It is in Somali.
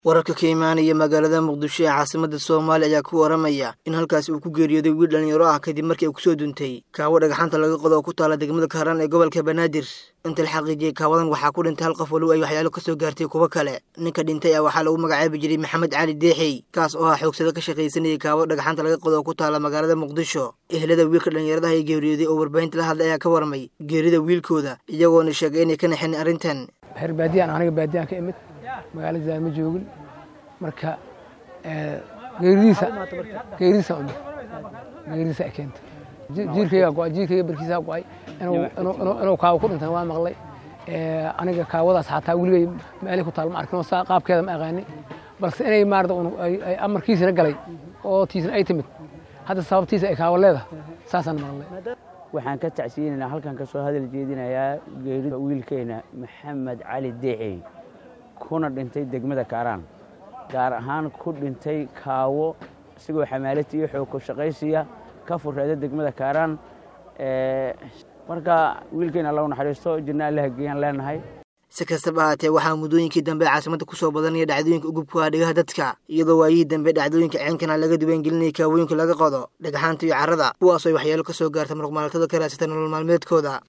wararka ka imaanaya magaalada muqdisho ee caasimada soomaaliya ayaa ku waramaya in halkaasi uu ku geeriyooday wiil dhallinyaro ah kadib markii ay kusoo duntay kaawo dhagaxaanta laga qodo oo ku taala degmada kaaraan ee gobolka banaadir inta la xaqiijiyey kaawadan waxaa ku dhintay hal qof walow ay waxyaalo kasoo gaartay kuwo kale ninka dhintay ah waxaa lagu magacaabi jiray maxamed cali deexey kaas oo ah xoogsado ka shaqaysanayay kaawo dhagaxaanta laga qodo oo ku taala magaalada muqdisho ehlada wiilka dhallinyaradaha ee geeriyooday oo warbaahinta la hadlay ayaa ka warmay geerida wiilkooda iyagoona sheegay inay ka naxeen arrintan reer baadiyaan aniga baadiyaan ka imid magaalada ma joogin marka geeridiisa geeridiisa umid geeridiisa ay keentay jiilkayga go-ay jiilkayga barkiisa go-ay inuu kaawo ku dhintan waa maqlay aniga kaawadaas xataa weligay meelay ku taal ma arkin oo saa qaabkeeda ma aqaanin balse inay maarata ay amarkiisina galay oo tiisna ay timid hadda sababtiisa ay kaawo leedahay saasaan maqlay waxaan ka tacsiyeynaynaa halkan ka soo hadal jeedinayaa geerida wiilkeena maxamed cali deecey kuna dhintay degmada kaaraan gaar ahaan ku dhintay kaawo isagoo xamaalati iyo xoog ku shaqaysiya ka furreeda degmada kaaraan marka wiilkeena alla u naxariisto jinna allaha geeyaan leenahay si kastaba ahaatee waxaa muddooyinkii dambe caasimada ku soo badanaya dhacdooyinka ugubku ah dhegaha dadka iyadoo waayihii dambe dhacdooyinka ceenkana laga diiwaangelinaya kaawooyinka laga qodo dhagxaanta iyo carrada kuwaasoo ay waxyaalo ka soo gaarta muruqmaaltada ka raadsata nolol maalmeedkooda